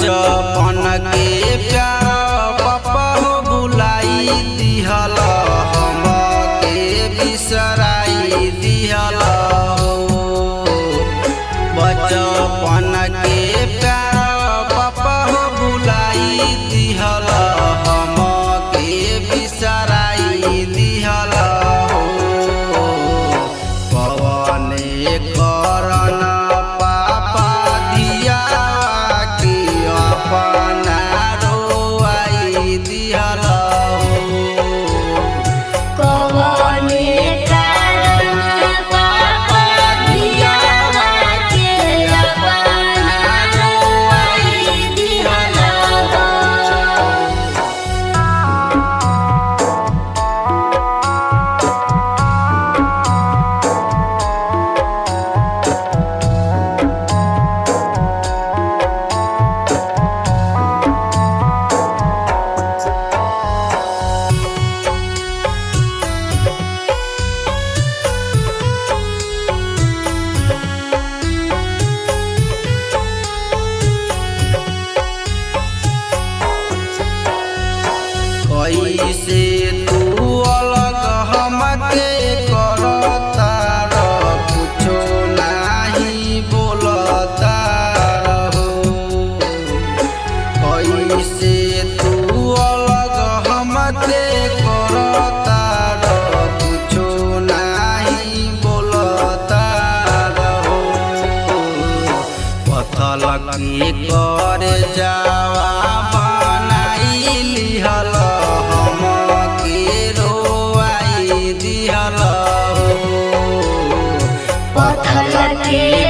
बचपन के प्यार पापा हो बुलाई दिहल हम के बिसराई दिहल हो बचपन के प्यार पापा हो बुलाई दिहल हम के बिसराई दिहल हो पवन करन पापा दिया के अपना रोआई दिहल हो कवने कारण पापा दिया के अपना रोई दिहल हो कैसे तू अलग हमके करता र कुछो नाही बोलता रहो कैसे तू अलग हमके करता र कुछो नाही बोलता रहो पथल के कर जावा बनाई लिहल हम के रोआई दिहल हो पथल के